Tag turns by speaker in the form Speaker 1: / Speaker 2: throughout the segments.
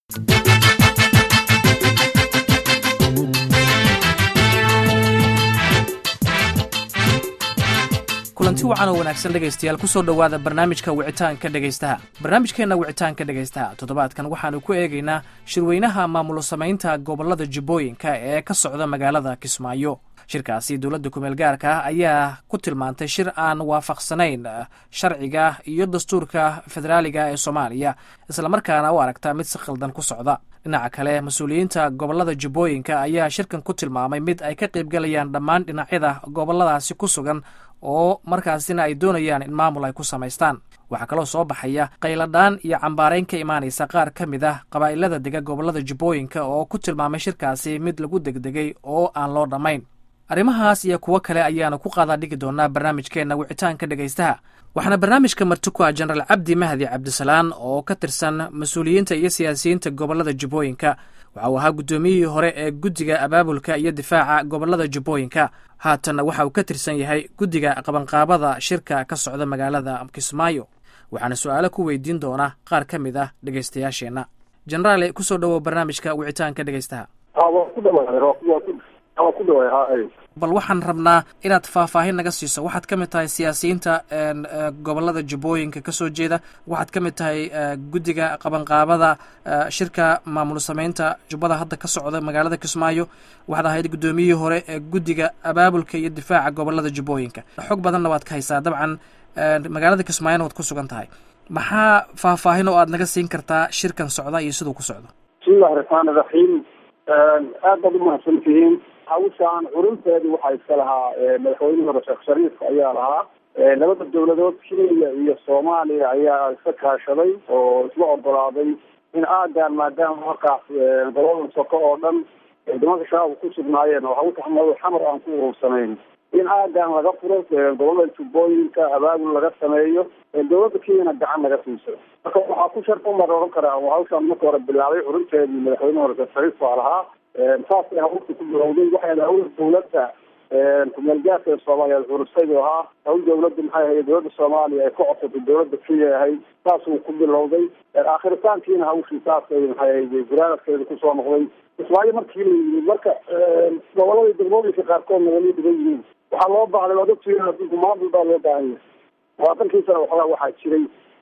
Speaker 1: kulanti wacan oo wanaagsan dhegaystayaal kusoo dhowaada barnaamijka wicitaanka dhegaystaha barnaamijkeenna wicitaanka dhegaystaha toddobaadkan waxaanu ku eegaynaa shirweynaha maamulo samaynta gobollada jubbooyinka ee ka socda magaalada kismaayo shirkaasi dowladda kumeel gaarka ah ayaa ku tilmaantay shir aan waafaqsanayn sharciga iyo dastuurka federaaliga ee soomaaliya islamarkaana u aragta mid si khaldan ku socda dhinaca kale mas-uuliyiinta gobollada jubbooyinka ayaa shirkan ku tilmaamay mid ay ka qaybgalayaan dhammaan dhinacyada gobolladaasi ku sugan oo markaasina ay doonayaan in maamul ay ku samaystaan waxaa kaloo soo baxaya qayladhaan iyo cambaarayn ka imaanaysa qaar ka mid ah qabaa'ilada dega gobollada jubbooyinka oo ku tilmaamay shirkaasi mid lagu degdegay oo aan loo dhammayn arrimahaas iyo kuwo kale ayaanu ku qaadaa dhigi doonaa barnaamijkeenna wicitaanka dhegaystaha waxaana barnaamijka marti ku ah jenaraal cabdi mahdi cabdisalaan oo ka tirsan mas-uuliyiinta iyo siyaasiyiinta gobollada jubbooyinka waxa uu ahaa guddoomiyihii hore ee guddiga abaabulka iyo difaaca gobollada jubbooyinka haatanna waxa uu ka tirsan yahay guddiga qabanqaabada shirka ka socda magaalada kismaayo waxaana su-aalo ku weydiin doona qaar ka mid ah dhegaystayaasheenna jenaraale kusoo dhowow barnaamijka wicitaanka dhegaystaha bal waxaan rabnaa inaad faahfaahin naga siiso waxaad ka mid tahay siyaasiyiinta gobollada jubbooyinka ka soo jeeda waxaad ka mid tahay guddiga qabanqaabada shirka maamul samaynta jubbada hadda ka socda magaalada kismaayo waxaad ahayd guddoomiyihii hore ee guddiga abaabulka iyo difaaca gobollada jubbooyinka xog badanna waad ka haysaa dabcan magaalada kismaayona waad ku sugan tahay maxaa faahfaahin oo aad naga siin kartaa shirkan socda iyo siduu ku socdo
Speaker 2: bismillahi raxmaani raxiim aad baad umahadsan tihiin hawshaan curinteedu waxaa iska lahaa madaxweynihii hore sheekh shariif ayaa lahaa labada dawladood kenya iyo soomaaliya ayaa iska kaashaday oo isla ogolaaday in aagaan maadaama markaas gobolada soko oo dhan nimanka shacabka ku sugnaayeen oo hawsha xamar aan ku urursanayn in aagaan laga furo gobolada jubbooyinka abaabul laga sameeyo dawladda kenyana gacan laga siiso marka waxaa ku sharta umar oran karaa hawshaan marka hore bilaabay curinteedii madaxweyne hore sheekh shariif baa lahaa saasay hawlka ku bilowday waxay hawl dawladda kumeelgaarka ee soomaaliya curusay buu ahaa hawl dawladda maxay ahayd dawladda soomaaliya ay ka codsatay dawladda kenya ahayd saasuu ku bilowday aakhiritaankiina hawshii saasay maxay ahayd guraaradkeeda kusoo noqday kismaayo markii la yimid marka gobolada degmooyinka qaarkoodna wali dhigan yihiin waxaa loo baahday waad ogtihiin adinku maamul baa loo baahan yahay labaatankii sana waxoogaa waxaa jiray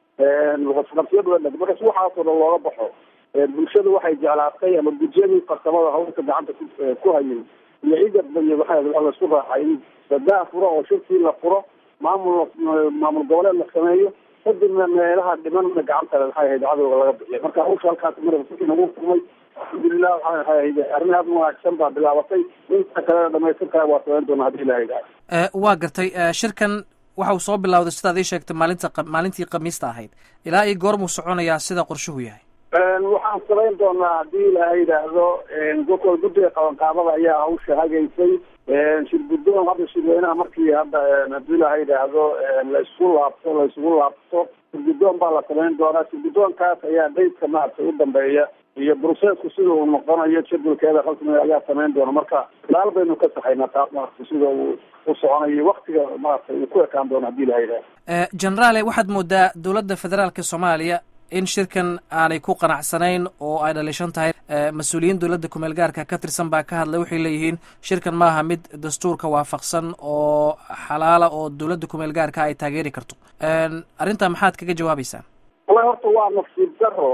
Speaker 2: qabsiyadu dheg markas waxaasoo dhan looga baxo bulshadu waxay jeclaatay ama gudiyadii farsamada hawlka gacanta ku hayay iyo ciidaba iyo maxaa waa laisku raacay in badaa furo oo shirkii la furo maamul maamul goboleed la sameeyo kadibna meelaha dhimanna gacanta maxay ahayd cadowga laga bixiya marka hawsha halkaas mar si nagu furmay alxamdulilah waxaa ahayd arrin aada u wanaagsan baa bilaabatay inta kalena dhamaystir kale waa samayn doona hadii ilaha idhaha
Speaker 1: waa gartay shirkan waxa uu soo bilowday sidaad ii sheegtay maalinta maalintii khamiista ahayd ilaa iyo goormuu soconayaa sida qorshuhu yahay
Speaker 2: waxaan samayn doonaa haddii ilaaha yidhaahdo gokol guddiga qabanqaabada ayaa hawsha hagaysay shirguddoon hadda shirweynaha markii hadda haddii ilaaha yidhaahdo la isku laabto la isugu laabto shirguddoon baa la samayn doonaa shirguddoonkaas ayaa daydka maaragtay u dambeeya iyo bruseesku sida uu noqonayo jadwalkeeda rasmiga ayaa samayn doona marka ilaal baynu ka saxaynaa taas maaragtay sida uu u soconayo waktiga maaragtay uu ku ekaan doono hadii ilaha yidhahdo
Speaker 1: generaale waxaad moodaa dowladda federaalka soomaaliya in shirkan aanay ku qanacsanayn oo ay dhalishan tahay mas-uuliyiin dowladda kumeel gaarka ka tirsan baa ka hadlay waxay leeyihiin shirkan maaha mid dastuurka waafaqsan oo xalaala oo dowladda kumeel gaarka ay taageeri karto arrintaa maxaad kaga jawaabeysaan
Speaker 2: wallahi horta waa nasiib daro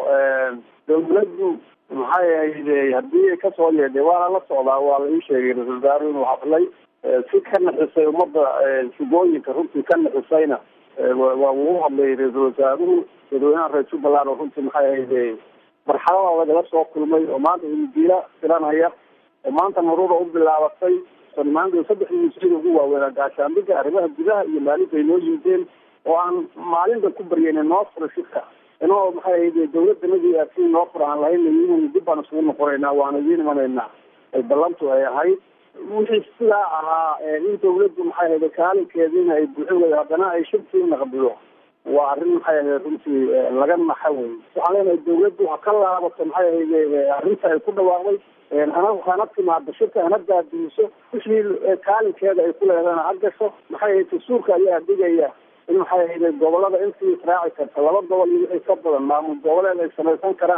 Speaker 2: dawladdu maxay ahayde haddii kasoo yeedhay waana la socdaa waa la ii sheegay ra-isul wasaare inuu hadlay si ka naxisay ummadda shugooyinka runtii ka naxisayna waa uu hadlay ra-isul wasaaruhu dadweynaha reer jubbaland oo runtii maxay ahayde marxalada lagala soo kulmay oo maanta hilidiila filanaya oo maanta maruura u bilaabatay sonimaanka saddexdii wasiir ugu waaweynaa gaashaandhiga arrimaha gudaha iyo maalinta ay noo yimideen oo aan maalinta ku baryayna noo fura shirka inoo maxay ahayde dawladdanadii aasi noo fura aan lahayn layimid dib baan isugu noqonaynaa waana idiin imanaynaa ay ballantu ay ahayd wixii sidaa ahaa in dawladdu maxay ahayde kaalinkeediina ay buuxin weydo haddana ay shirkii naqdido waa arrin maxay ahayd runtii laga naxa wey waxaan leenahay dawladdu ha ka laabato maxay ahayde arrinta ay ku dhawaaqday hana hana timaado shirka hana daadiiso wixii kaalinkeeda ay ku leedana ha gasho maxay ahayd dastuurka ayaa dhigaya in maxay ahayde gobolada intii israaci karta laba gobol iyo wixii ka badan maamul goboleed ay samaysan karaan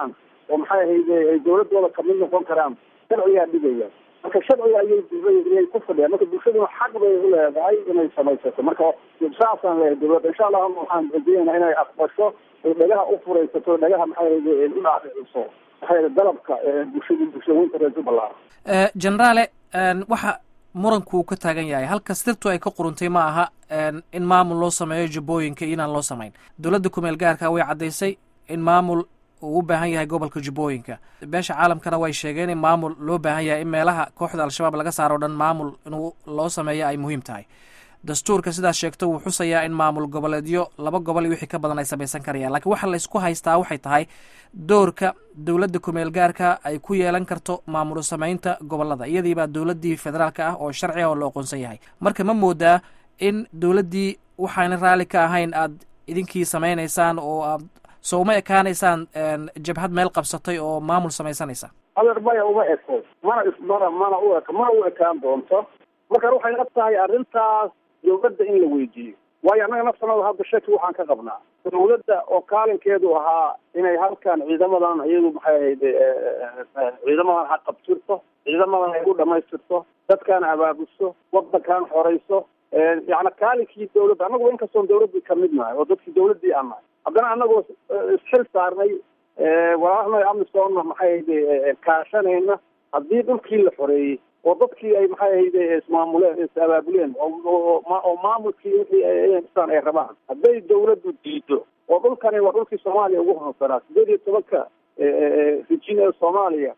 Speaker 2: oo maxay ahayde ay dawladooda kamid noqon karaan sharcigaa dhigaya marka sharciga ayay ku fadhiyaan marka bulshaduna xaq bay u leedahay inay samaysato marka saasaan leeyahay dawladda insha allah waxaan rajeynaa inay aqbasho ay dhagaha u furaysato dhagaha maxay ahayde u dhaadhiciso maxay ahayde dalabka bulshada bulshooyinka reer jubbaland
Speaker 1: generaale waxa muranku uu ka taagan yahay halka sirtu ay ka quruntay ma aha in maamul loo sameeyo jubbooyinka iyo inaan loo samayn dowladda kumeel gaarka way caddaysay in maamul uu u baahan yahay gobolka jubbooyinka beesha caalamkana way sheegeen in maamul loo baahan yahay in meelaha kooxda al-shabaab laga saaro o dhan maamul inuu loo sameeyo ay muhiim tahay dastuurka sidaas sheegto wuu xusayaa in maamul goboleedyo laba gobol iyo wixii ka badan ay samaysan karayaan lakiin waxa laysku haystaa waxay tahay doorka dowladda kumeel gaarka ay ku yeelan karto maamul samaynta gobolada iyadiibaa dowladdii federaalka ah oo sharci ah oo la oqoonsan yahay marka ma moodaa in dowladdii waxaana raalli ka ahayn aad idinkii samaynaysaan oo aad soo uma ekaanaysaan jabhad meel qabsatay oo maamul samaysanaysa
Speaker 2: adeer maya uma eko mana ismana mana u eko mana u ekaan doonto marka waxay la tahay arrintaas dawladda in la weydiiyo waayo annaga nafsanada hadda shaki waxaan ka qabnaa dawladda oo kaalinkeedu ahaa inay halkan ciidamadan iyadu maxay ahayde ciidamadan ha qabtirto ciidamadan ay u dhamaystirto dadkan abaabuso wadankan xorayso yani kaalinkii dawladda annagu inkastoon dawladdii kamid nahay oo dadkii dawladdii aan nahay haddana annagoo isxil saarnay walaalahana amisoonna maxay ahayde kaashanayna haddii dhulkii la xoreeyey oo dadkii ay maxay ahayde ismaamuleen is abaabuleen oo maamulkii wixii isaan ay rabaan hadday dawladdu diido oo dhulkani waa dhulkii soomaaliya ugu horansanaa sideed iyo tobanka rijin ee soomaaliya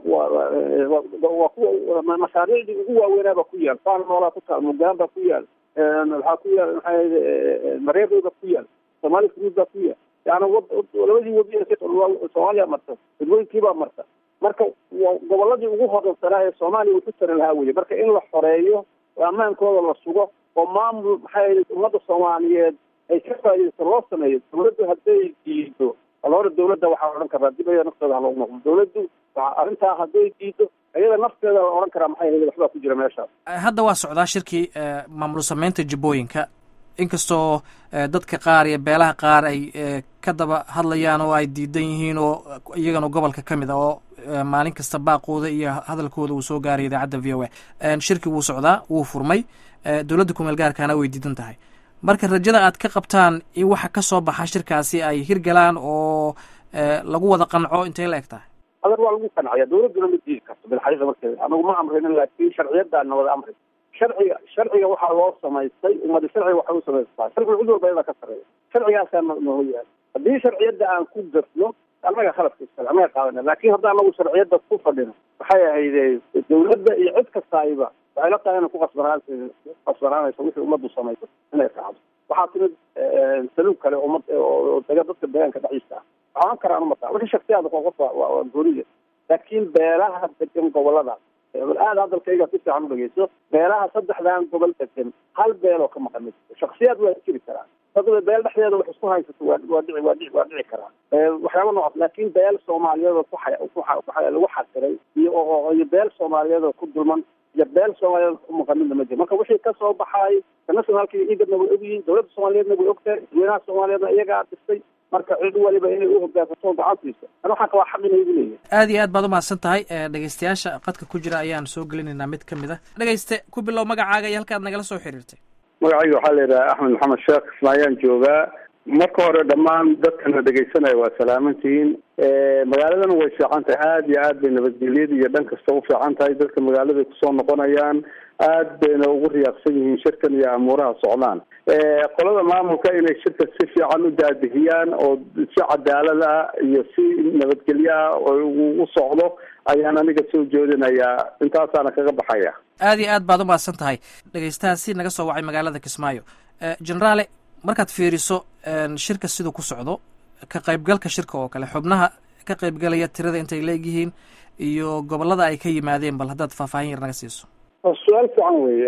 Speaker 2: waa kuwa mashaariicdii ugu waaweynaaba ku yaal faan noolaa ku taal mugaan baa ku yaal waxaa ku yaal maxay ahayde mareerow baa ku yaal somaali fruud baa ku yaal yani labadii webi soomaaliya marta dadweynkii baa marta marka goboladii ugu horansanaa ee soomaaliya wuxu tari lahaa weye marka in la xoreeyo oo ammaankooda la sugo oo maamul maxay ummadda soomaaliyeed ay ka faaidaysto loo sameeyo dawladdu hadday diido alhore dawladda waxaa odhan karaa dib ayada nafteeda haloogu noqdo dawladdu arrintaa hadday diido iyada nafteeda la odhan karaa maxay ahayd waxbaa ku jira meeshaas
Speaker 1: hadda waa socdaa shirkii maamul sameynta jubbooyinka inkastoo dadka qaar iyo beelaha qaar ay ka daba hadlayaan oo ay diidan yihiin oo iyagana gobolka ka mid a oo maalin kasta baaqooda iyo hadalkooda uu soo gaaray idaacadda v o a shirki wuu socdaa wuu furmay dowladda kumeel gaarkaana way diidan tahay marka rajada aad ka qabtaan in waxa ka soo baxa shirkaasi ay hirgalaan oo lagu wada qanco intay la eg tahay
Speaker 2: adeer waa lagu qancaya dawladduna ma diidi karto bilxaqiiqa markeeda anagu ma amrinin laakiin sharciyadaana wada amri sharciga sharciga waxaa loo samaystay ummadi sharciga waxay u samaystaa sharciga cid walba iyadaa ka sarreeya sharcigaasaa noo yaal haddii sharciyadda aan ku gafno annaga khaladka iskale annaga qaadana laakiin hadda anagu sharciyadda ku fadhino waxay ahayde dawladda iyo cid kastaayba waxay la tahay inay ku qasbanaan qasbanaanayso wixii ummaddu samayso inay raacdo waxaa timid saluug kale ummad oo dega dadka deegaanka dhexdiisa ah waxaan karaan umataa wixii shaksiyaada qof waa gooniya laakiin beelaha degan goboladaas aada hadalkayga si fiican u dhegeyso beelaha saddexdan gobol degan hal beeloo ka maqan shaksiyaad waa jiri karaa dadba beel dhexdeeda wax isku haysato waa waa dhici waa dhici waa dhici karaa waxyaaba noocaas laakiin beel soomaaliyeed oo ku lagu xasiray iyo iyo beel soomaaliyeed oo ku dulman iyo beel soomaaliyeed ku maqan midna ma jiro marka wixii kasoo baxaay nationalka iyo igadna way ogyihiin dawladda soomaaliyeedna way ogtahay dadweynaha soomaaliyeedna iyagaa dhistay marka cid waliba inay u hoggaansato gacantiisa ana waxaan qabaa xaq inay igu leeyahay
Speaker 1: aad iyo aad baad umahadsan tahay dhegeystayaasha qadka ku jira ayaan soo gelinaynaa mid ka mid a dhegeyste ku bilow magacaaga iyo halkaad nagala soo xiriirtay
Speaker 2: magacayga waxaa la yidhaha axmed maxamed sheekh ismaayaan joogaa marka hore dhammaan dadkana dhegeysanaya waa salaamantihiin magaaladana way fiican tahay aada iyo aad bay nabadgelyada iyo dhan kasta u fiican tahay dadka magaaladay kusoo noqonayaan aad bayna ugu riyaaqsan yihiin shirkan iyo amuuraha socdaan qolada maamulka inay shirka si fiican u daadihiyaan oo si cadaalad ah iyo si nabadgelyo ah u socdo ayaan aniga soo jeedinayaa intaasaana kaga baxaya
Speaker 1: aad iyo aad baad umahadsan tahay dhegeystahaasi naga soo wacay magaalada kismaayo generaale markaad fiiriso shirka siduu ku socdo ka qaybgalka shirka oo kale xubnaha ka qaybgalaya tirada intay leegyihiin iyo gobolada ay ka yimaadeen bal haddaad faahfaahin yar naga siiso
Speaker 2: su-aal fiican weye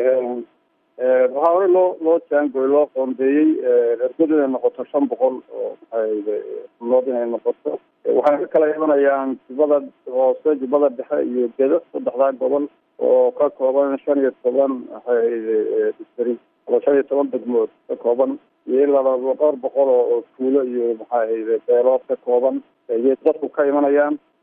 Speaker 2: waxaa hore loo loo jaangoy loo qoondeeyey ergadu inay noqoto shan boqol oo maxay nood inay noqoto waxay ka kala imanayaan jubbada hoose jubbada dhexe iyo gedo saddexdaa gobol oo ka kooban shan iyo toban maxay distri ama shan iyo toban degmood ka kooban iyo ilaa dhowr boqol oo tuulo iyo maxaa beelood ka kooban ayay dadku ka imanayaan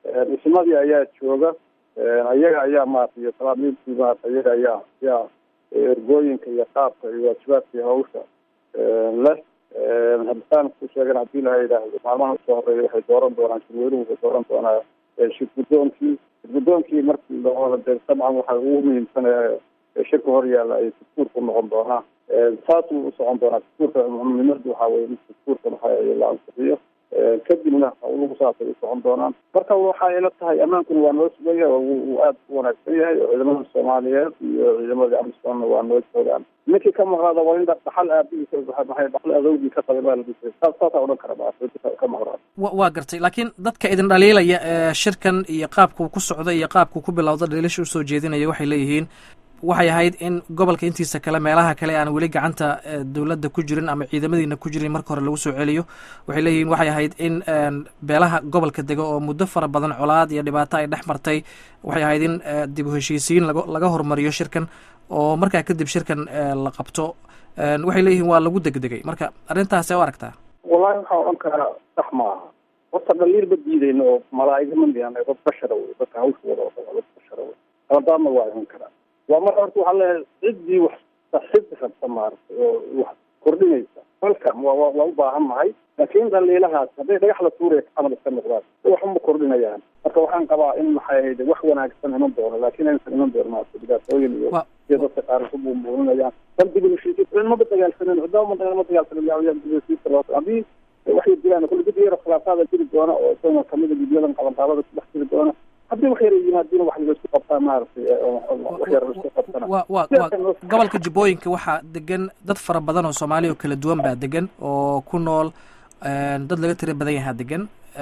Speaker 2: dhismadii ayaa jooga ayaga ayaa maarata iyo salaamiintii maarata iyaga ayaa ayaa ergooyinka iyo qaabka iyo waajibaadka iyo hawsha leh habitaan ku sheegan haddii laha yidhaahdo maalmaha usoo horeeya waxay dooran doonaan shirweynuhu waxay dooran doonaa shir guddoonkii shir guddoonkii markii lahooda dee dabcan waxa ugu muhiimsanaya shirka hor yaalla ay dastuurku noqon doonaa saasuu usocon doonaa dastuurka muhiimadu waxaa weye in dastuurka maxaa la ansixiyo kadibna hawluhu saasay u socon doonaan marka waxa ila tahay ammaankuna waa noo sugaya wuu aada u wanaagsan yahay oo ciidamada soomaaliyeed iyo ciidamadii amisonna waa noo joogaan ninkii ka maqnaada waa in dhaxal aabihiisa maxay dhaxal adowgii ka qabay baa ladhisay saas saasaa odhan kara ma ka maqnaada
Speaker 1: wa waa gartay laakiin dadka idin dhaliilaya ee shirkan iyo qaabkuu ku socda iyo qaabkuu ku bilowda dhaliilasha usoo jeedinaya waxay leeyihiin waxay ahayd in gobolka intiisa kale meelaha kale aan weli gacanta dowladda ku jirin ama ciidamadiina ku jirin marka hore lagu soo celiyo waxay leeyihiin waxay ahayd in beelaha gobolka dega oo muddo fara badan colaad iyo dhibaato ay dhex martay waxay ahayd in dib u heshiisiin lag laga hormariyo shirkan oo markaa kadib shirkan la qabto waxay leeyihiin waa lagu degdegay marka arrintaasee u aragtaa
Speaker 2: wallahi waxaa odhan karaa sax ma aha horta dhaliil ma diideyno oo malaa'iga ma miyan dad bashara wey dadka hawsha wada oo dad bashara wey qaladaadna waa iman karaa waa mar horta waxaa leeyahay ciddii wax saxid rabta maaragtay oo wax kordhinaysa welcome waa wa waa u baahan nahay laakiin dhaliilahaas hadday dhagax la tuuraya camal iska noqdaan waxuma kordhinayaan marka waxaan qabaa in maxay ahayd wax wanaagsan iman doono laakiin aysan iman doono maarata dhibaatooyin iyo iyo dadka qaar ku buunbuuninayaan dan dib heshiisiin maba dagaalsanin cidaba ma ma dagaalsanin dib heshiiska loo haddii waxay jiraan kulli dib yaro khilaafaada jiri doona oo isagana kamida gudyadan qabanqaabada ku dhex jiri doona haddii wax yara yimaadiina wax laisku qabtaa maaragtay wax yara laisku qabtana
Speaker 1: wa wa wa gobolka jubbooyinka waxaa degan dad fara badan oo soomaaliya oo kala duwan baa degan oo ku nool dad laga tira badan yahaa degan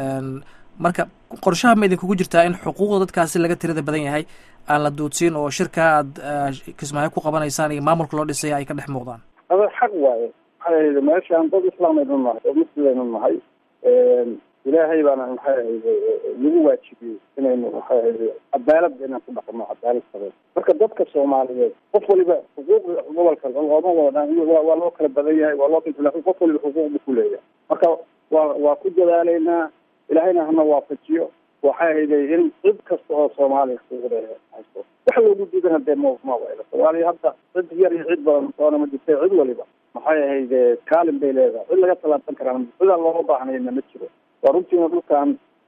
Speaker 1: marka qorshaha ma idinkugu jirtaa in xuquuqda dadkaasi laga tirada badan yahay aan la duudsiin oo shirka aad kismaayo ku qabanaysaan iyo maamulka loo dhisaya ay ka dhex muuqdaan
Speaker 2: ada xaq waaye maxay ahayd meeshaan dad islaameynu nahay oo muslimeynu nahay ilaahay baana maxay ahayd nagu waajibiyey inaynu maxay ahayd cadaaladda inaan ku dhaqno cadaalad sabeen marka dadka soomaaliyeed qof waliba xuquuqda gobolka looma wada waa loo kala badan yahay waa loo kala laakin qof waliba xuquuqda ku leeyahay marka waa waa ku dadaaleynaa ilaahayna hana waafajiyo waxay ahayday in cid kasta oo soomaaliya xuquuqda haysto wax loogu diidana dee ma ma wayla soomaaliya hadda cid yar iyo cid badan soona ma jirta cid waliba maxay ahayd kaalin bay leedahay cid laga tallaabsan karaan cidaan looga baahnayna ma jiro waa runtiina dhulkan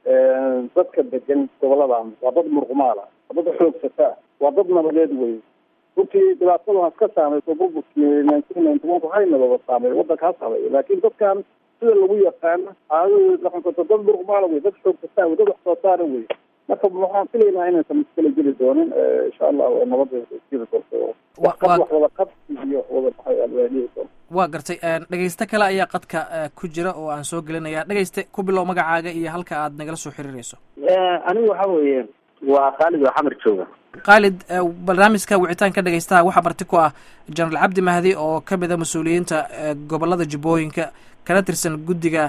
Speaker 2: dadka degan goboladan waa dad murqumaala waa dad xoogsataa waa dad nabadeed wey runtii dhibaatada has ka saameyso burburkii nineteen ninety one waxay nabada saameey waddanka ha sameeyo laakiin dadkan sida lagu yaqaano caadadooda dhaqankooda dad murqumaala wey dad xoogsataa wey dad wax soo saara wey marka waxaan filaynaa inaysan muskala geli doonin insha allah nabada jiri doonto wax wax wada qabsi iyo wada maxay doon
Speaker 1: waa gartay dhegeyste kale ayaa qadka ku jira oo aan soo gelinaya dhegeyste ku bilow magacaaga iyo halka aad nagala soo xiriirayso
Speaker 3: anigu waxa weeye waa khaalid oo xamar jooga
Speaker 1: khaalid barnaamijka wicitaanka dhegeystaha waxaa marti ku ah jenaraal cabdi mahdi oo ka mid a mas-uuliyiinta gobolada jubbooyinka kana tirsan guddiga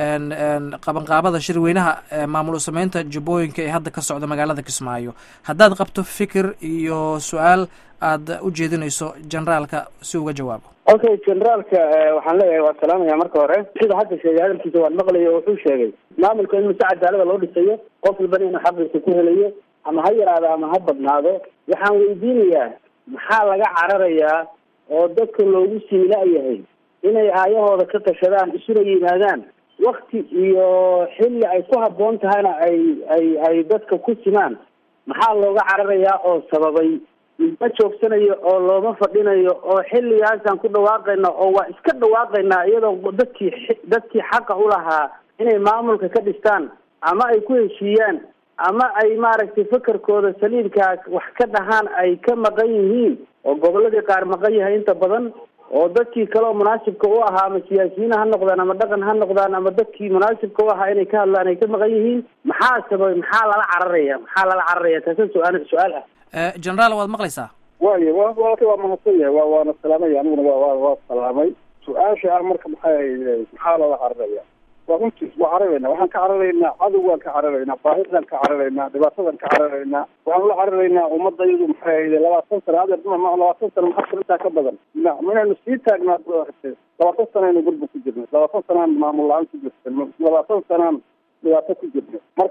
Speaker 1: qabanqaabada shirweynaha maamul sameynta jubbooyinka ee hadda ka socda magaalada kismaayo haddaad qabto fikir iyo su-aal aad u jeedinayso generaalka si uga jawaabo
Speaker 3: okay generaalka waxaan leeyahay waa salaamaya marka hore sida hadda sheegay hadalkiisa waan maqlayo wuxuu sheegay maamulka in mase cadaalada loo dhisayo qof walbana inuu xaqiisa ku helayo ama ha yaraado ama ha badnaado waxaan weydiinayaa maxaa laga cararayaa oo dadka loogu siila-yahay inay aayahooda ka tashadaan isuna yimaadaan wakti iyo xilli ay ku habboon tahayna ay ay ay dadka ku simaan maxaa looga cararayaa oo sababay ma joogsanayo oo looma fadhinayo oo xilligaasaan ku dhawaaqayna oo waa iska dhawaaqaynaa iyadoo dadkii dadkii xaqa ulahaa inay maamulka ka dhistaan ama ay ku heshiiyaan ama ay maaragtay fakarkooda saliidkaas wax ka dhahaan ay ka maqan yihiin oo goboladii qaar maqan yahay inta badan oo dadkii kale oo munaasibka u ahaa ama siyaasiyiin ha noqdaan ama dhaqan ha noqdaan ama dadkii munaasibka u ahaa inay ka hadlaan ay ka maqan yihiin maxaa sababay maxaa lala cararaya maxaa lala cararaya taasa su-aal su-aal ah
Speaker 1: generaal waad maqlaysaa
Speaker 2: waayo wa walka waa mahadsan yahay wa waana salaamaya aniguna wa wa waa salaamay su-aasha ah marka maxay ahayd maxaa lala cararaya waa runtiis waa cararaynaa waxaan ka cararaynaa cadowgaan ka cararaynaa baahidaan ka cararaynaa dhibaatadan ka cararaynaa waxaan ula cararaynaa ummadda iyadu maxay ahayd labaatan sana adeer labaatan sana maxaa intaa ka badan inaynu sii taagnaa labaatan sanaynu gurba ku jirnay labaatan sanaan maamul la-aan ku jirtay labaatan sanaan dhibaato ku jirnay marka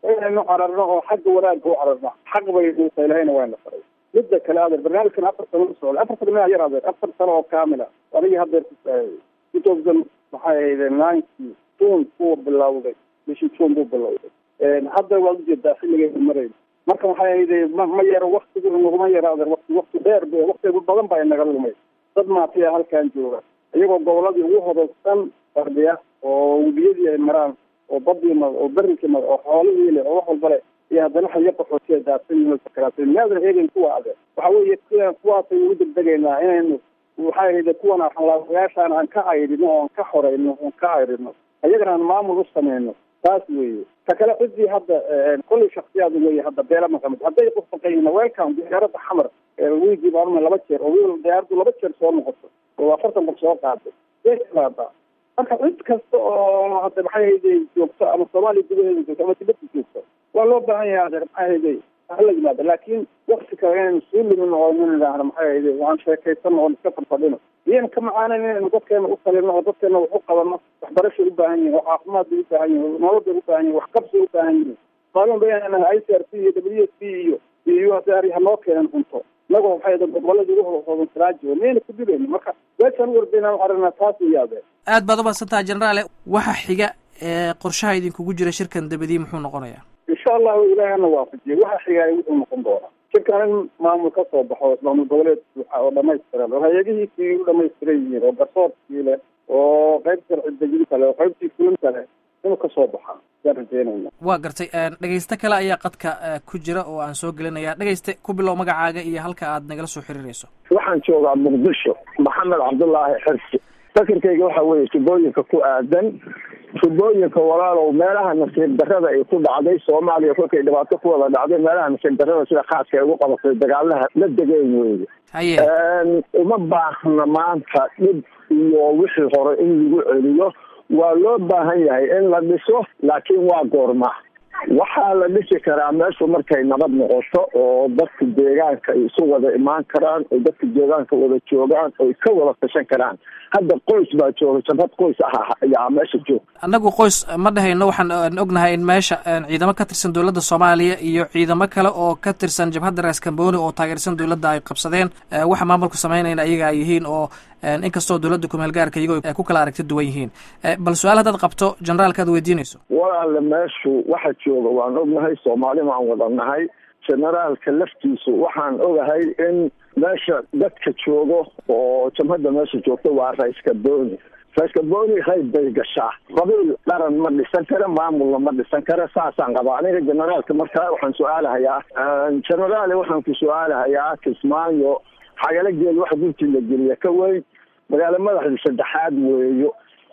Speaker 2: inaynu cararno oo xagga wanaagga u cararno xaq bay uusa ilahayna waana faray midda kale adeer barnaamijkan afar sano u socda afar sano miyaa yar adeer afar sano oo kaamila adigii haddeer two thousand maxay ahayde ninety june buu bilowday bishii june buu bilowday hadda waad ujeedaa xilligeenu marayna marka waxay ahayde ma ma yaro waktigu naguma yaro adeer wakti wakti dheer b wakti badan baa inaga lumay dad maatiya halkan jooga iyagoo goboladii ugu hodolsan fardhiya oo webiyadii ay maraan oo badii ma oo berrinkii ma oo xoolihii le oo wax walba le iyo haddana xayo qaxootiya daadsan yihiin sakaraatay miyaadan eegin kuwa adeer waxa weeye kuwaasay ugu degdegaynaa inaynu waxay ahayde kuwan axlaayaashaan aan ka cayrino oon ka xoreyno oon ka cayrino ayagana aan maamul u sameyno taas weeye ta kale cidii hadda kollay shaksiyaad weeye hadda beela maqamid hadday qofaqayihin welcome diyaaradda xamar wiigii baarma laba jeer oo wiil diyaaradu laba jeer soo noqoto oo afartan qof soo qaaday way timaada marka cid kasta oo hadda maxay hayday joogto ama soomaaliya gudaheeda joogto ama dibadda joogto waa loo baahan yahay adeer maxay hayday hala yimaado laakiin wakti kale inaynu suu limin oo nin idhaahno maxay hayday waan sheekaysano oon iska fadfadhino iyan ka macaanan inaynu dadkeena u talino oo dadkeena wax u qabano waxbarashay u baahan yihin oo caafimaad bay u baahan yihin nolol bay u baahan yihin waxqabsay u baahan yihin maalin ba inaan i c r c iyo w s p iyo iyo u s r hanoo keenan cunto inagoo waxay goboladii ugu hodansanaajiyo miyayna ku dilayno marka meeshaan u wardaynaan aragna taas iyaade
Speaker 1: aad baad umadsantaha jenaraale waxa xiga ee qorshaha idinkugu jira shirkan dabadii muxuu noqonayaa
Speaker 2: insha allahu ilaahana waafajiye waxa xigaay wuxuu noqon doonaa shirkan in maamul ka soo baxo maamul goboleed buuxa oo dhamaystiran oo hay-adihiisii u dhamaystiran yihiin oo garsoorkii leh oo qayb sharci dejinta leh oo qaybtii fulinta leh inuu kasoo baxaa yaan rajeynayna
Speaker 1: waa gartay dhegaysto kale ayaa qadka ku jira oo aan soo gelinaya dhegayste ku bilow magacaaga iyo halka aad nagala soo xiriirayso
Speaker 4: waxaan joogaa muqdisho maxamed cabdullaahi xirsi fakirkayga waxa weeye tubooyinka ku aadan tubooyinka walaalow meelaha nasiib darrada ay ku dhacday soomaaliya kolkay dhibaato ku wada dhacday meelaha nasiib darrada sida khaaska ay ugu qabatay dagaalaha la degeyn weye
Speaker 1: haye
Speaker 4: uma baahna maanta dhib iyo wixii hore in lagu celiyo waa loo baahan yahay in la dhiso laakiin waa goorma waxaa la dhisi karaa meeshu markay nabad noqoto oo dadka deegaanka ay isu wada imaan karaan oo dadka deegaanka wada joogaan oy ka wada tashan karaan hadda qoys baa jooga jabhad qoys ah ayaa meesha jooga
Speaker 1: annagu qoys ma dhahayno waxaan ognahay in meesha ciidamo ka tirsan dowladda soomaaliya iyo ciidamo kale oo ka tirsan jabhadda raas kamboni oo taageersan dowladda ay qabsadeen waxa maamulku samaynayna iyaga ay yihiin oo inkastoo dowladda kumeelgaarka iyagoo ay ku kala aragti duwan yihiin bal su-aal haddaad qabto generaalka aad weydiinayso
Speaker 4: walaale meeshu waxa jooga waan ognahay soomaali waan wada nahay generaalka laftiisu waxaan ogahay in meesha dadka joogo oo jamhadda meesha joogta waa raiska boni raiska boni qayb bay gashaa qabiil dharan ma dhisan kara maamulna ma dhisan kara saasaan qabaa aniga generaalka markaa waxaan su-aalahayaa generaale waxaan ku su-aalahayaa kismaayo xagala geel waxa guntii la geliya ka weyn magaalo madaxda saddexaad weeyo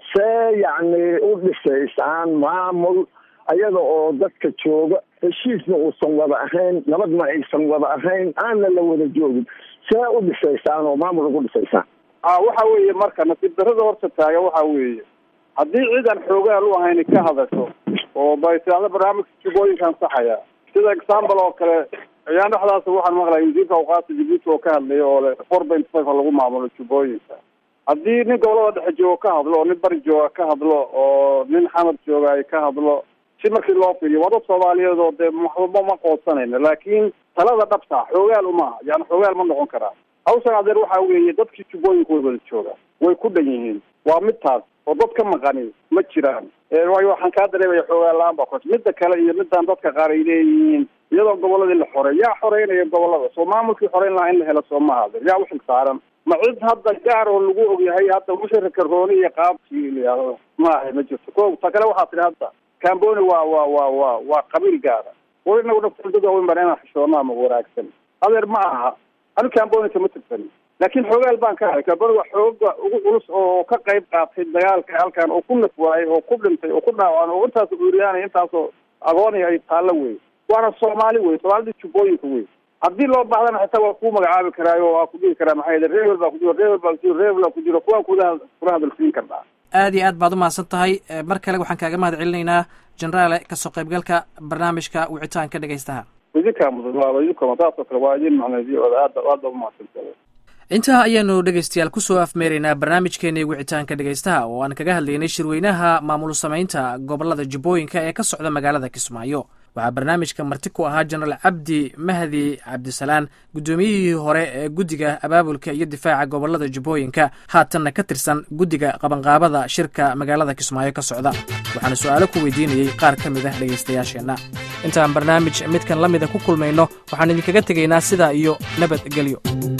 Speaker 4: see yacni u dhisaysaan maamul ayada oo dadka jooga heshiisna uusan wada ahayn nabadna aysan wada ahayn aanna la wada joogin see u dhisaysaan oo maamul ugu dhisaysaan
Speaker 2: a waxa weeye marka nasiib darrada horta taaga waxa weeye haddii ciidan xoogaal u ahayn ka hadasho oo baytiada barnaamijka jubooyinkan saxaya sida example oo kale ayaan dhexdaas waxaan maqlaya wasiirka awqaasta jibuuti oo ka hadlaya oo le four point five lagu maamulo jubooyinka haddii nin gobolada dhexe jooga ka hadlo oo nin bari jooga ka hadlo oo nin xamar jooga ay ka hadlo si markii loo fiiriyo waa dad soomaaliyeed oo dee maxba ma qoodsanayno laakiin talada dhabta xoogaal uma yani xoogaal ma noqon karaa hawshan adeer waxa weeye dadkii jubooyinka way wada jooga way ku dhan yihiin waa mid taas oo dad ka maqani ma jiraan waayo waxaan kaa dareemaya xoogaal la-aan baa kos midda kale iyo midaan dadka qaar ay leeyihiin iyadoo goboladii la xorey yaa xoreynaya gobolada soo maamulkii xoreyn lahaa in la helo soo maha adeer yaa uxil saaran ma cid hadda gaar oo lagu ogyahay hadda wixii karooni iyo qaabkii layihahdo maaha ma jirto ko ta kale waxaa tihi hadda camboni waa waa waa waa waa qabiil gaara war inagu nafta dad waaweyn baan inaan xishoona ama wanaagsan adeer ma aha anu camboni kama tirsan laakiin xoogaal baan ka ahay camboni waa xooga ugu culus oo ka qayb qaatay dagaalka halkan oo ku naf waayay oo ku dhintay oo ku dhaawacay oo intaas uuriyaanay intaasoo agoonay ay taallo wey waana soomaali wey soomaalida jubbooyinka wey haddii loo baahdana xitaa waa kuu magacaabi karaayo waa ku dhihi karaa maxaa yele reebel baa ku jiro reebel baa ku jiro reebel baa ku jiro kuwaan kuda kula hadalsiin karnaa
Speaker 1: aad iyo aad baad umahadsan tahay mar kale waxaan kaaga mahad celinaynaa generaale kasoo qaybgalka barnaamijka wicitaanka dhegaystaha
Speaker 2: idinkaa mudan waaba idinkoma taasoo kale waa idin macnaysiyo aad aad baa umahadsantahay
Speaker 1: intaa ayaanu dhegaystayaal kusoo afmeeraynaa barnaamijkeenii wicitaanka dhegaystaha oo aan kaga hadlaynay shirweynaha maamul samaynta gobolada jubbooyinka ee ka socda magaalada kismaayo waxaa barnaamijka marti ku ahaa jenaraal cabdi mahdi cabdisalaan guddoomiyihii hore ee guddiga abaabulka iyo difaaca gobolada jubbooyinka haatanna ka tirsan guddiga qabanqaabada shirka magaalada kismaayo ka socda waxaana su-aalo ku weydiinayey qaar ka mid ah dhegaystayaasheenna intaan barnaamij midkan la mida ku kulmayno waxaan idinkaga tegaynaa sidaa iyo nabadgelyo